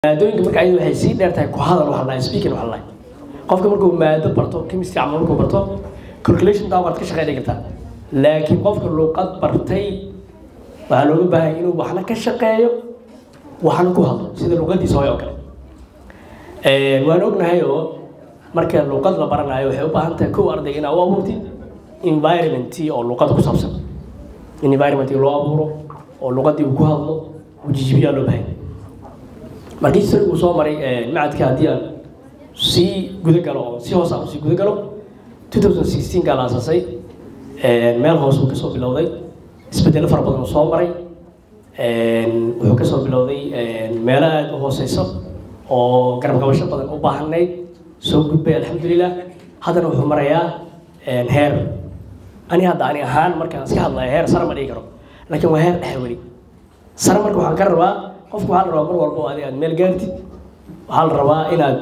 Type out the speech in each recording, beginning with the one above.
maadooyinka marka ayada waxay sii dheer tahay ku hadal waxa lahay speaking waxa lahay qofka markuu maado barto chemistry camal markuu barto calculation taa waad ka shaqeyn kartaa laakiin qofka luqad bartay waxaa looga baahan inuu waxna ka shaqeeyo waxna ku hadlo sida luqadiisa hooy oo kale waan ognahay oo marka luqad la baranayo waxay u baahan tahay kow ardayga inaa u abuurtid environment oo luqada ku saabsan in environment loo abuuro oo luqadii uu ku hadlo uu jijibiyaa loo baahan markii sir uu soo maray macadka haddii aan sii guda galo oo si hoos aan usii guda galo 2016 kaa la asaasay meel hoos uu kasoo bilowday isbedelo fara badan uu soo maray wuxuu kasoo bilowday meelo aada u hooseyso oo garab qabasho badan u baahanayd soo gudbay alxamdulilah haddana wuxuu marayaa heer ani hadda ani ahaan markaan iska hadlayo heer sare ma dhigi karo laakiin waa heer dhexe weli sare marka waxaan ka rabaa qofku waxaa la rabaa mar walba oo adiga aad meel gaartid waxaa la rabaa inaad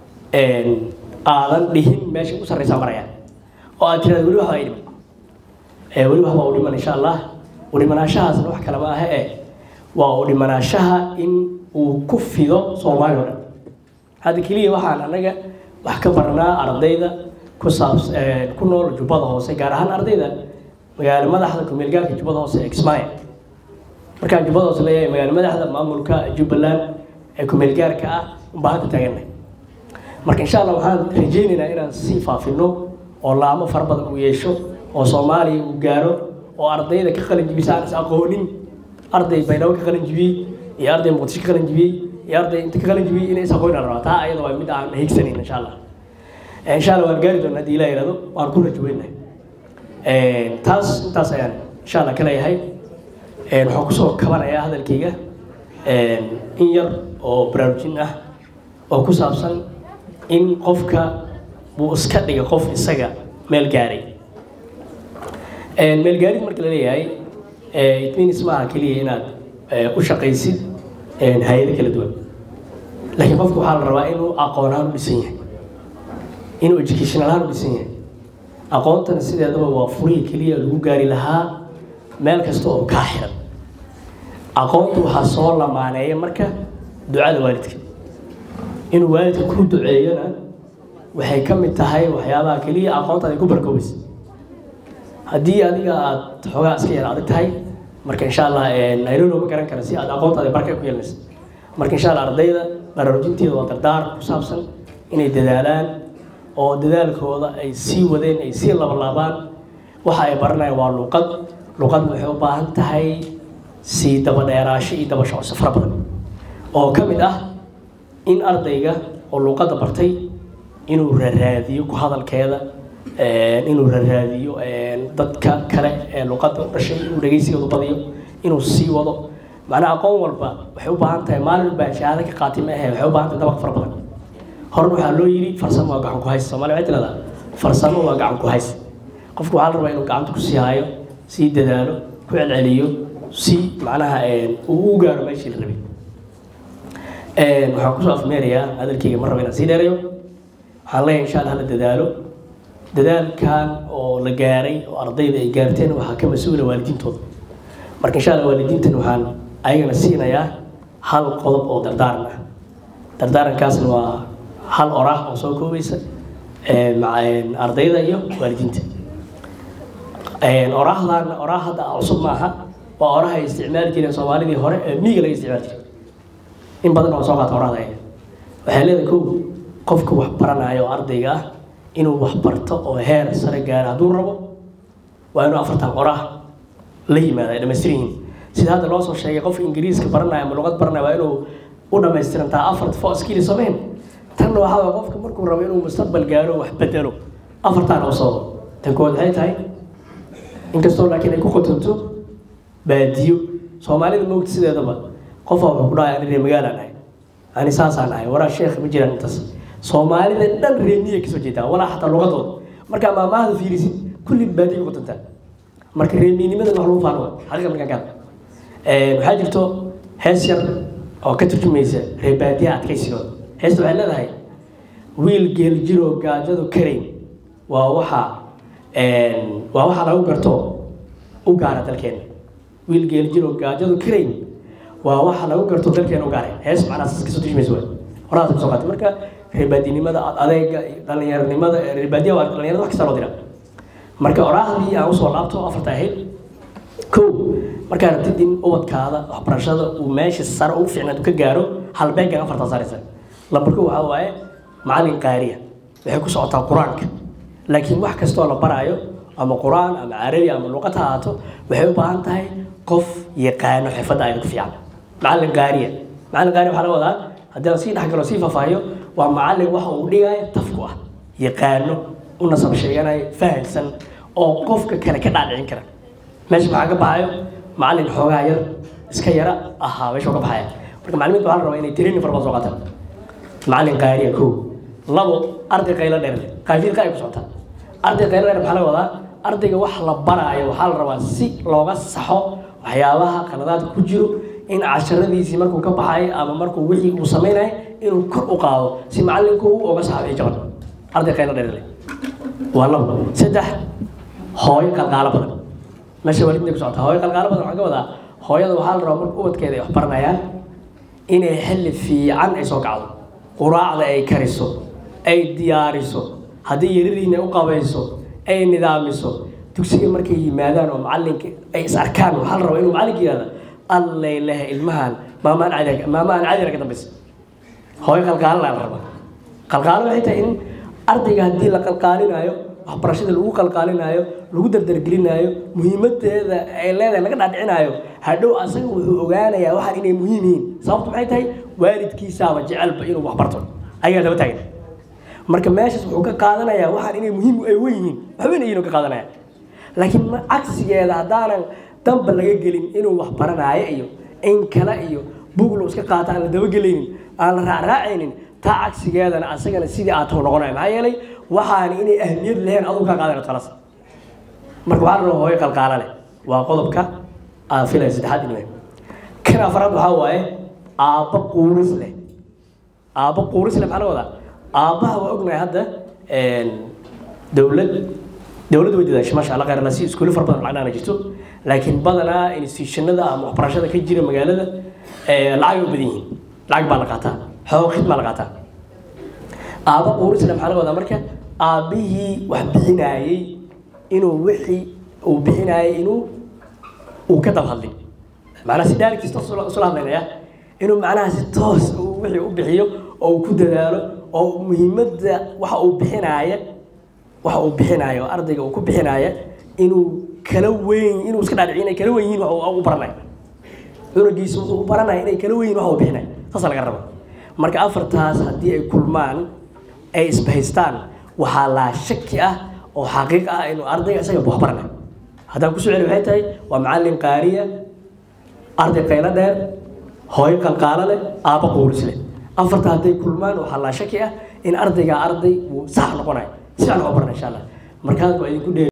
aadan dhihin meesha u sarreysaa maraya oo aad tiraada weli waxbaa dhiman weli waxbaa u dhiman insha allah u dhimanaashahaasna wax kale ma aha e waa u dhimanaashaha in uu ku fido soomaali o dhan hadda keliya waxaan anaga wax ka barnaa ardayda ku saabs ku nool jubbada hoose gaar ahaan ardayda magaalo madaxda kumeelgaarka jubbada hoose ee kismaayo markaan jubbada hoose leeyahay magaalo madaxda maamulka jubbaland ee kumeelgaarka ah unbaa hadda taagannahay marka insha allah waxaan rajaynaynaa inaan sii faafino oo laamo fara badan uu yeesho oo soomaaliya uu gaaro oo ardayda ka qalin jibisa aan is aqoonin arday baydhabo ka qalin jibiyey iyo arday muqdisho ka qalin jibiyey iyo arday inta ka qalin jibiyey inay is aqoonin aan rabaa taa ayada waa mid aan higsanayn insha allah insha allah waan gaari doonaa haddii ilah yihahdo waan ku rajoweynahay taas intaas ayaan insha allah ka leeyahay waxaan kusoo kabanayaa hadalkayga in yar oo baraarujin ah oo ku saabsan in qofka buu iska dhiga qof isaga meel gaaray meel gaarid marka la leeyahay it means maaha keliya inaad u shaqaysid hay-ado kala duwan laakiin qofka waxaa la rabaa inuu aqoon ahaan u dhisan yahay inuu educational ahaan u dhisan yahay aqoontana sideedaba waa furihii keliya lagu gaari lahaa meel kasta oo kaa xiran aqoonta waxaa soo lamaaneeya marka ducada waalidka inuu waalidka ku duceeyona waxay ka mid tahay waxyaabaha keliya aqoontaada ku barkoobaysa haddii adiga aada xoogaa iska yar adag tahay marka insha allah nayrolo ma garan kara si aad aqoontaada barka ku yeelanaysa marka insha allah ardayda baraarujinteeda waa dardaar ku saabsan inay dadaalaan oo dadaalkooda ay sii wadeen ay sii labalaabaan waxa ay baranayaan waa luqad luqadna waxay u baahan tahay sii daba dheeraasho iyo daba shocso fara badan oo ka mid ah in ardayga oo luqadda bartay inuu raraadiyo ku hadalkeeda inuu raraadiyo dadka kale ee luqadda u dhashay inuu dhegeysigooda badiyo inuu sii wado macnaa aqoon walba waxay u baahan tahay maalin baa shahaado ka qaati ma ahe waxay u baahan tahay dabaq fara badan horena waxaa loo yidhi farsamo waa gacan ku hays soomaaliya waxay tirahdaa farsamo waa gacan ku hays qofku waxaa la rabaa inuu gacanta ku sii haayo sii dadaalo ku celceliyo si macnaha uu u gaaro meeshii la rabay waxaan kusoo afmeerayaa hadalkeyga mar raba inaan sii dheerayo waxaan leeyahay insha allah la dadaalo dadaalkan oo la gaaray oo ardayda ay gaarteen waxaa ka mas-uula waalidiintooda marka insha allah waalidiintan waxaan ayagana siinayaa hal qodob oo dardaaran ah dardaarankaasna waa hal oraah oo soo koobaysa ardayda iyo waalidiinta oraahdan oraah hadda cusub maaha waa oraha ay isticmaali jireen soomaalidii hore ee miiga laga isticmaali jiray in badan oo soo qaata orahda ay waxay leedahay kow qofka wax baranaya oo ardayga ah inuu wax barto oo heer sare gaaro hadduu rabo waa inuu afartan oraah la yimaada ay dhamaystiran yihiin sida hadda loo soo sheegay qofka ingiriiska baranaya ama luqad baranaya waa inuu u dhamaystirantaa afar fo skill samayn tanna waxaa waa qofka markuu rabo inuu mustaqbal gaaro wax bedelo afartan oo soo tan kood waxay tahay inkastoo laakiin ay ku qotonto baadiyo soomaalida moogta sideedaba qofa wuxuu ku dhahay ani reer magaalaan ahay ani saasaan ahay waraa sheekh ma jiraan intaas soomaalida dhan reemiya kasoo jeedaa walaa xataa luqadooda markaa maamahada fiirisid kulli baadiyo ku qotontaa marka reemiyinimada wax lagu faano xaqiiqa markaan ka hadla waxaa jirto hees yar oo ka turjumaysa reer baadiyaha adkaysigooda heesta waxay leedahay wiil geel jiroo gaajadu karayn waa waxa waa waxa lagu garto u gaara dalkeena wiil geel jiroo gaajadu karayn waa waxa lagu garto dalkeena u gaaray hees macnaa saas kasoo tujimaysa waay horaas kasoo qaatay marka reebaadinimada adeega dhalinyaranimada reebaadiya waa dhalinyarada wax kasta loo dira marka oraahdii aan usoo laabto afarta ahayd kow markaa rabtid in ubadkaada waxbarashada uu meesha sare ugu fiicnaad ka gaaro halbeegan afartaa saaraysa lambarko waxaa waaye macalin qaariya waxay ku socotaa qur-aanka laakiin wax kastoo la baraayo ama qur-aan ama carabi ama luqad ha ahaato waxay u baahan tahay qof yaqaano xirfadda ayda ku fiican macalin qaariya macalin qaariya waxaa laga wadaa haddii aan sii dhexgalo sii faahfaahiyo waa macalin waxa uu dhigaya tafku ah yaqaano u nasab sheeganayo fahamsan oo qofka kale ka dhaadhicin kara meesha maxaa ka baxayo macalin xoogaa yar iska yara ahaa meesha ka baxaya marka macalimiinta waxaa la rabaa inay training fara badan soo qaataan macalin qaariya kow labo arday qaylo dheer qaafiilka ay ku socotaa arday qaylo dheer maxaa laga wadaa ardayga wax la baraayo waxaa la rabaa si looga saxo waxyaabaha qaladaadka ku jiro in casharadiisii markuu ka baxay ama markuu wixii uu samaynayo inuu kor u qaado si macalinku uu uga saxo wixii jaban arday qaylo dheer leh waa labo saddex hooyo qalqaalo badan meesha waalidinta ku socota hooyo qalqaalo badan waxaa ka wadaa hooyada waxaa la rabaa marka ubadkeeda ay wax baranayaan inay xilli fiican ay soo kacdo quraacda ay kariso ay diyaariso haddii yaradiina u qabayso ay nidaamiso dugsiga markay yimaadaan oo macalinka ay is arkaan waxaa la rabaa inuu macalinka yihahda allay lehe ilmahan maamaan cadi maamaan cadira ka dambaysa hooyo qalqaalo la rabaa qalqaalo waxay tahay in ardayga haddii la qalqaalinaayo waxbarashada lagu qalqaalinaayo lagu dardargelinaayo muhiimadeeda ay leedahay laga dhaadhicinaayo hadhow asaga wuxuu ogaanayaa waxaan inay muhiim yihiin sababtu maxay tahay waalidkiisaaba jecelba inuu waxbarto ayagaa daba taagan marka meeshaas wuxuu ka qaadanayaa waxaan inay muhiim ay wen yihiin waxbayna yihiin ka qaadanaya laakiin cagsigeeda haddaanan danba laga gelin inuu wax baranaayo iyo in kale iyo buglo iska qaata aan la dabagelaynin aan la raacraacaynin taa cagsigeedana asagana sidii aad tahu noqonaya maxaa yeelay waxaana inay ahmiyad leheen aduu kaa qaadan talas marka waxaa la rabaa hooyo qalqaala leh waa qodobka aan filaya saddexaad inuu kan afraad waxaa waaye aabba quuris leh aabba quuris leh maxaa laga wadaa aabbaha waa ognahay hadda dowlad dowladda way dadaashay maasha allah khayrna si iskuulo fara badan lacagna jirto laakiin badanaa institutionada ama waxbarashada ka jira magaalada lacag u badan yihiin lacag baa la qaataa xoog khidmaa la qaataa aabba quurisle maxaa laga wadaa marka aabbihii wax bixinaayey inuu wixii uu bixinaayey inuu uu ka dab hadlin macnaha si daarigtiis toos usula hadlaynaya inuu macnaha si toos wixii u bixiyo oo uu ku dadaalo oo muhiimadda waxa uu bixinaaya waxa uu bixinaayo ardayga uu ku bixinaaya inuu kala weyn inuu iska dhaadhiciyo inay kala weyn yihiin wax uu baranayo cunugiisa wuxuu u baranaya inay kala weyn yihiin wax uu bixinayo saasa laga raba marka afartaas haddii ay kulmaan ay isbahaystaan waxaa laa shaki ah oo xaqiiq ah inuu ardayga isaga wax baranayo haddaan kusoo celi waxay tahay waa macallin qaariya arday qaylo dheer hooyo qalqaalo leh aabba quuris leh afarta hadday kulmaan waxaa laa shaki ah in ardayga arday uu sax noqonayo si aan wax u barana insha allah markaas waa idinku dheer